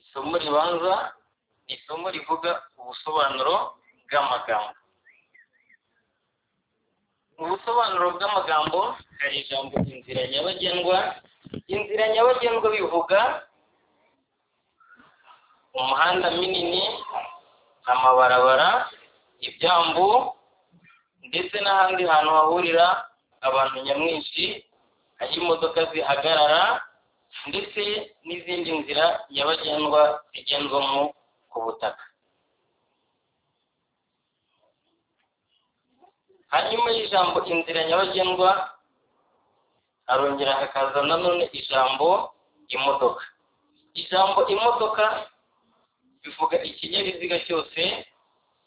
isomo ribanza ni isomo rivuga ubusobanuro bw'amagambo mu busobanuro bw'amagambo hari ijambo inzira nyabagendwa inzira nyabagendwa bivuga umuhanda minini amabarabara ibyambu ndetse n'ahandi hantu hahurira abantu nyamwinshi aho imodoka zihagarara ndetse n'izindi nzira nyabagendwa zigendwamo ku butaka hanyuma y'ijambo inzira nyabagendwa harongera hakaza nanone ijambo imodoka ijambo imodoka bivuga ikinyabiziga cyose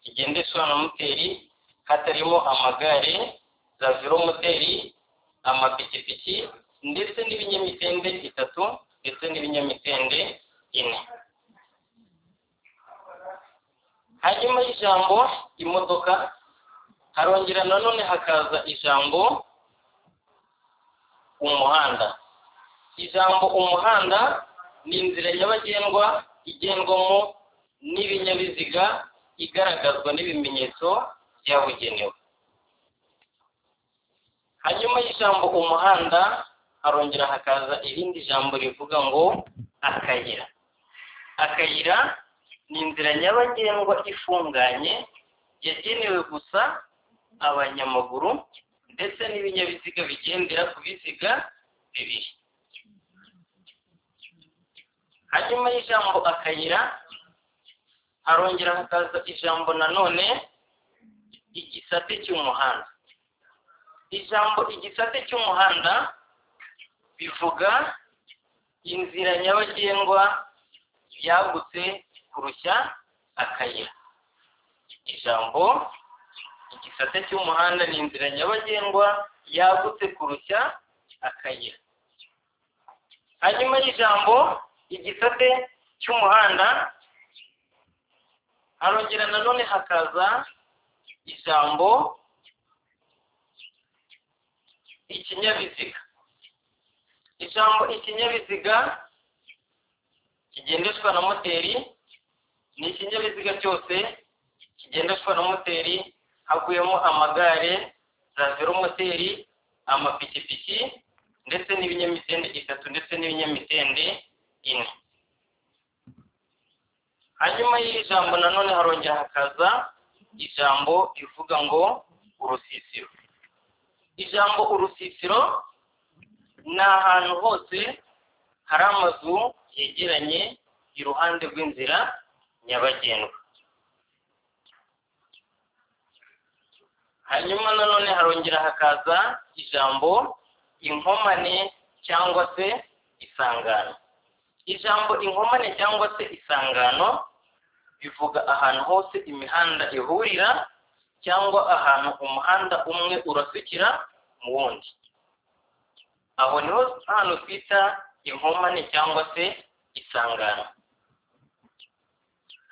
kigendeshwa na moteri hatarimo amagare za velomoteri amapikipiki ndetse n'ibinyamitende itatu ndetse n'ibinyamitende ine hanyuma y'ijambo imodoka harongera nanone hakaza ijambo umuhanda ijambo umuhanda ni inzira nyabagendwa igendwamo n'ibinyabiziga igaragazwa n'ibimenyetso byabugenewe hanyuma y'ijambo umuhanda harongera hakaza irindi jambo rivuga ngo akayira akayira ni inzira nyabagendwa ifunganye yagenewe gusa abanyamaguru ndetse n'ibinyabiziga bigendera ku biziga bibiri hanyuma y'ijambo akayira harongera hakaza ijambo nanone igisate cy'umuhanda ijambo igisate cy'umuhanda bivuga inzira nyabagendwa yagutse kurushya akayira ijambo igisate cy'umuhanda ni inzira nyabagendwa yagutse kurushya akayira hanyuma y'ijambo igisate cy'umuhanda harongera nanone hakaza ijambo ikinyabiziga ijambo ikinyabiziga kigendeshwa na moteri ni ikinyabiziga cyose kigendeshwa na moteri haguyemo amagare za velomoteri amapikipiki ndetse n'ibinyamitende itatu ndetse n'ibinyamitende ine hanyuma y'ijambo nanone harongera hakaza ijambo rivuga ngo urusisiro ijambo urusisiro ni ahantu hose hari amazu yegeranye iruhande rw'inzira nyabagendwa hanyuma nanone harongera hakaza ijambo inkomane cyangwa se isangano ijambo inkomane cyangwa se isangano bivuga ahantu hose imihanda ihurira cyangwa ahantu umuhanda umwe urasukira mu wundi aho niho hantu twita inkomane cyangwa se isangano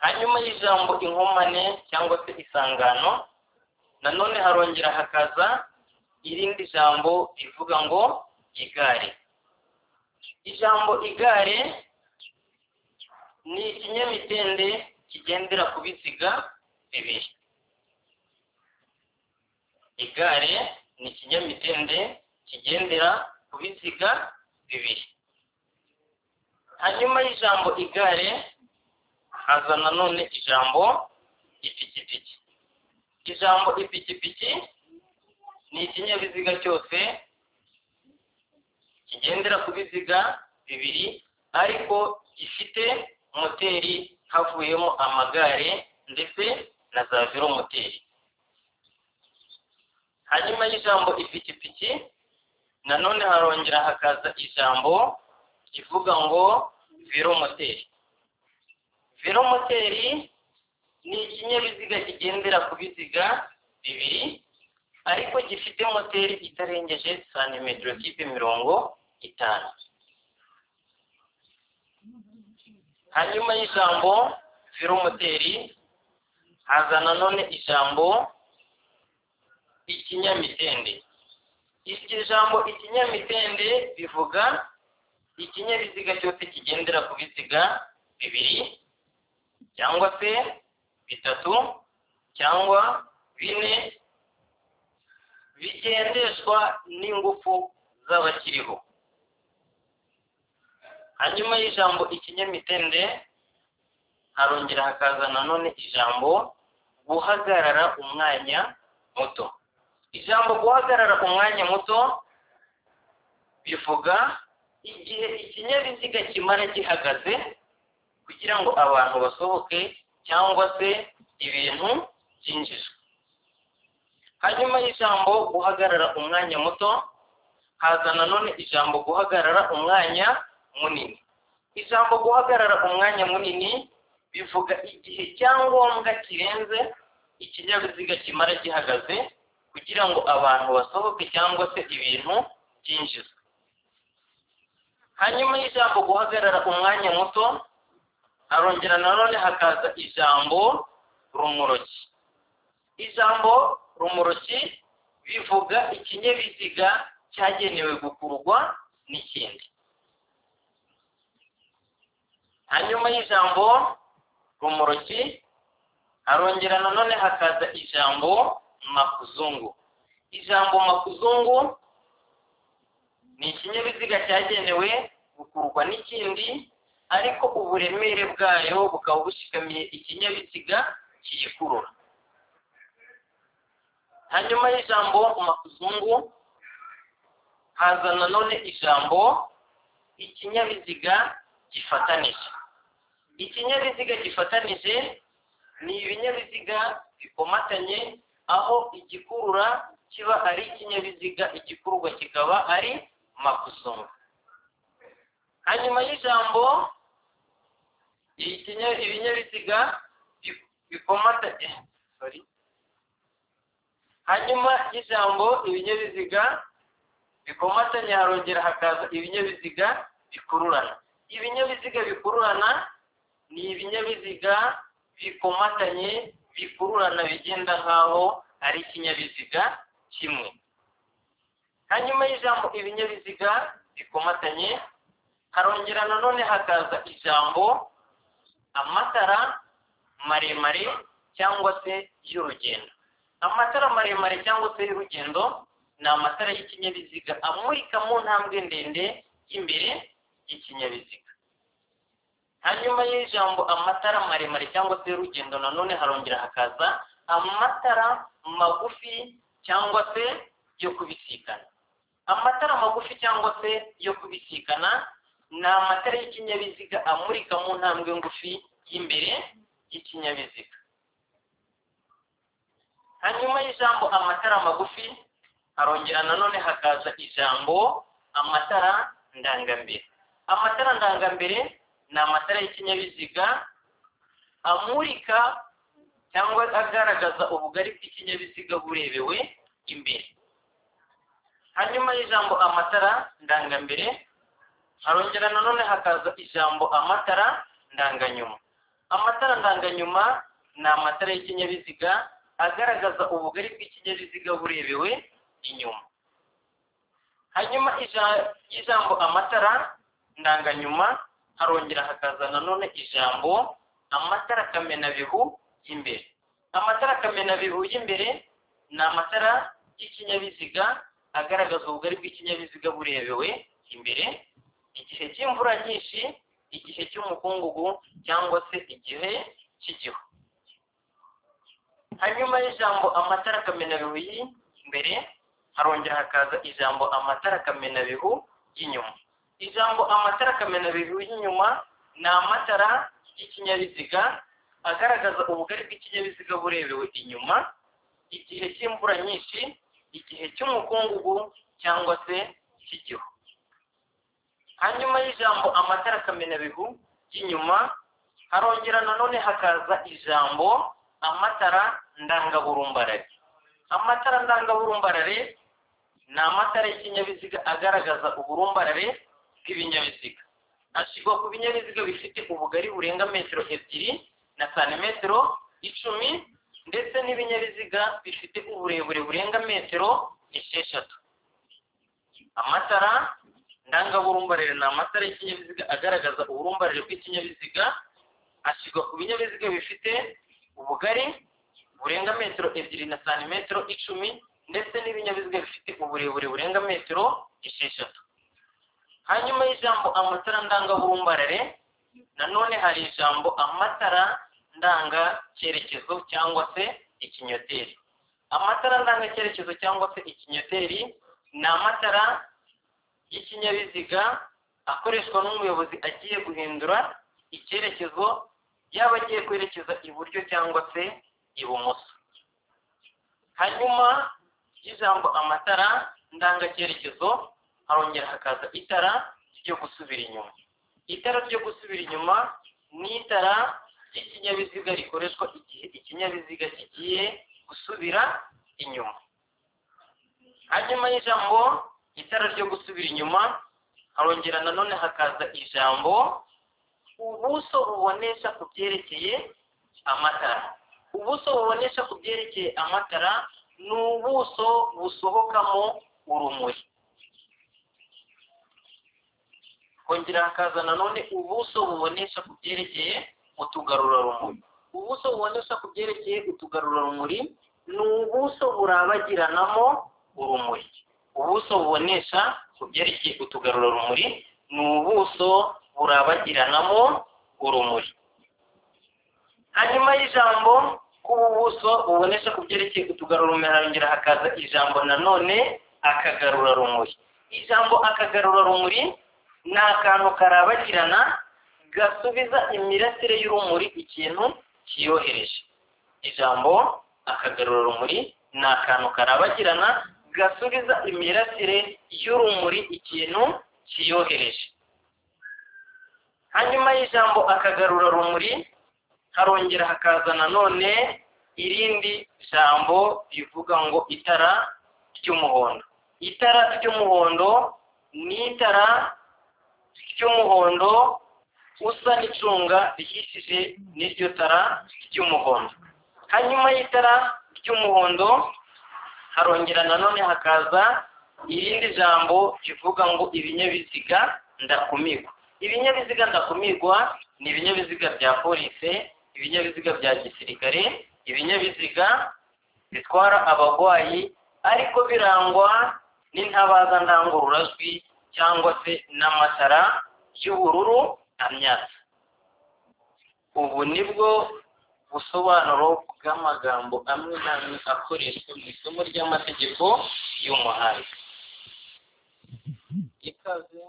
hanyuma y'ijambo inkomane cyangwa se isangano nanone harongera hakaza irindi jambo rivuga ngo igare ijambo igare ni ikinyamitende kigendera ku biziga bibiri igare ni ikinyamitende kigendera ku biziga bibiri hanyuma y'ijambo igare haza nanone ijambo ipikipiki ijambo ipikipiki ni ikinyabiziga cyose kigendera ku biziga bibiri ariko gifite moteri havuyemo amagare ndetse na za velomoteri hanyuma y'ijambo ipikipiki nanone harongera hakaza ijambo rivuga ngo velomoteri velomoteri ni ikinyabiziga kigendera ku biziga bibiri ariko gifite moteri itarengeje santimetero kipe mirongo itanu hanyuma y'ijambo velomoteri haza nanone ijambo ikinyamitende iryo jambo ikinyamitende bivuga ikinyabiziga cyose kigendera ku biziga bibiri cyangwa se bitatu cyangwa bine bigendeshwa n'ingufu z'abakiriho hanyuma y'ijambo ikinyamitende harongera hakaza nanone ijambo guhagarara umwanya muto ijambo guhagarara umwanya muto bivuga igihe ikinyabiziga kimara gihagaze kugira ngo abantu basohoke cyangwa se ibintu byinjizwe hanyuma y'ijambo guhagarara umwanya muto haza nanone ijambo guhagarara umwanya munini ijambo guhagarara umwanya munini bivuga igihe cyangombwa kirenze ikinyabiziga kimara gihagaze kugira ngo abantu basohoke cyangwa se ibintu byinjizwe hanyuma y'ijambo guhagarara umwanya muto harongera nanone hakaza ijambo rumoroki ijambo rumoroki bivuga ikinyabiziga cyagenewe gukururwa n'ikindi hanyuma y'ijambo rumoroki harongera nanone hakaza ijambo makuzungu ijambo makuzungu ni ikinyabiziga cyagenewe gukururwa n'ikindi ariko uburemere bwayo bukaba bushikamiye ikinyabiziga kiyikurura hanyuma y'ijambo makuzungu haza nanone ijambo ikinyabiziga gifatanije ikinyabiziga gifatanije ni ibinyabiziga bikomatanye aho igikurura kiba ari ikinyabiziga igikururwa kikaba ari makuzungu hanyuma y'ijambo ikinya- ibinyabiziga bi- bikomatanye sorry hanyuma y'ijambo ibinyabiziga bikomatanye harongera hakaza ibinyabiziga bikururana ibinyabiziga bikururana ni ibinyabiziga bikomatanye bikururana bigenda nk'aho ari ikinyabiziga kimwe hanyuma y'ijambo ibinyabiziga bikomatanye harongera nanone hakaza ijambo amatara maremare cyangwa se y'urugendo amatara maremare cyangwa se y'urugendo ni amatara y'ikinyabiziga amurika mu ntambwe ndende y'imbere y'ikinyabiziga hanyuma y'ijambo amatara maremare cyangwa se y'urugendo nanone harongera hakaza amatara magufi cyangwa se yo kubisikana amatara magufi cyangwa se yo kubisikana ni amatara y'ikinyabiziga amurika mu ntambwe ngufi y'imbere y'ikinyabiziga hanyuma y'ijambo amatara magufi harongera nanone hakaza ijambo amatara ndangambere amatara ndangambere ni amatara y'ikinyabiziga amurika cyangwa agaragaza ubugari bw'ikinyabiziga burebewe imbere hanyuma y'ijambo amatara ndangambere harongera nanone hakaza ijambo amatara ndanganyuma amatara ndanganyuma ni amatara y'ikinyabiziga agaragaza ubugari bw'ikinyabiziga burebewe inyuma hanyuma ija- y'ijambo amatara ndanganyuma harongera hakaza nanone ijambo amatara kamenabihu y'imbere amatara kamenabihu y'imbere ni amatara y'ikinyabiziga agaragaza ubugari bw'ikinyabiziga burebewe imbere igihe cy'imvura nyinshi igihe cy'umukungugu cyangwa se igihe cy'igihu hanyuma y'ijambo amatara kamenabihu y'imbere harongera hakaza ijambo amatara kamenabihu y'inyuma ijambo amatara kamenabihu y'inyuma ni amatara y'ikinyabiziga agaragaza ubugari bw'ikinyabiziga burebewe inyuma igihe cy'imvura nyinshi igihe cy'umukungugu cyangwa se cy'igihu hanyuma y'ijambo amatara kamenabihu y'inyuma harongera nanone hakaza ijambo amatara ndangaburumbarare amatara ndangaburumbarare ni amatara y'ikinyabiziga agaragaza uburumbarare bw'ibinyabiziga ashyirwa ku binyabiziga bifite ubugari burenga metero ebyiri na santimetero icumi ndetse n'ibinyabiziga bifite uburebure burenga metero esheshatu amatara ndangaburumbarire ni amatara y'ikinyabiziga agaragaza uburumbarire bw'ikinyabiziga ashyirwa ku binyabiziga bifite ubugari burenga metero ebyiri na santimetero icumi ndetse n'ibinyabiziga bifite uburebure burenga metero esheshatu hanyuma y'ijambo amatara ndangabumbarare nanone hari ijambo amatara ndangacyerekezo cyangwa se ikinyoteri amatara ndangacyerekezo cyangwa se ikinyoteri ni amatara y'ikinyabiziga akoreshwa n'umuyobozi agiye guhindura icyerekezo yaba agiye kwerekeza iburyo cyangwa se ibumoso hanyuma y'ijambo amatara ndangacyerekezo harongera hakaza itara ryo gusubira inyuma itara ryo gusubira inyuma ni itara ry'ikinyabiziga rikoreshwa igihe ikinyabiziga kigiye gusubira inyuma hanyuma y'ijambo itara ryo gusubira inyuma harongera nanone hakaza ijambo ubuso bubonesha ku byerekeye amatara ubuso bubonesha ku byerekeye amatara ni ubuso busohokamo urumuri kongera hakaza nanone ubuso bubonesha ku byerekeye utugarurarumuri ubuso bubonesha ku byerekeye utugarurarumuri ni ubuso burabagiranamo urumuri ubuso bubonesha ku byerekeye utugarurarumuri ni ubuso burabagiranamo urumuri hanyuma y'ijambo kuba ubuso bubonesha ku byerekeye utugarurarumuri harongera hakaza ijambo nanone akagarurarumuri ijambo akagarurarumuri ni akantu karabagirana gasubiza imirasire y'urumuri ikintu kiyohereje ijambo akagarurarumuri ni akantu karabagirana gasubiza imirasire y'urumuri ikintu kiyohereje hanyuma y'ijambo akagarurarumuri harongera hakaza nanone irindi jambo rivuga ngo itara ry'umuhondo itara ry'umuhondo ni itara ry'umuhondo usa n'icunga rihishije n'iryo tara ry'umuhondo hanyuma y'itara ry'umuhondo harongera nanone hakaza irindi jambo rivuga ngo ibinyabiziga ndakumirwa ibinyabiziga ndakumirwa ni ibinyabiziga bya polisi ibinyabiziga bya gisirikare ibinyabiziga bitwara abarwayi ariko birangwa n'intabaza ndangururajwi cyangwa se n'amatara y'ubururu na myatsi ubu ni bwo busobanuro bw'amagambo amwe n'amwe akoreshwa mu isomo ry'amategeko y'umuhanda ikaze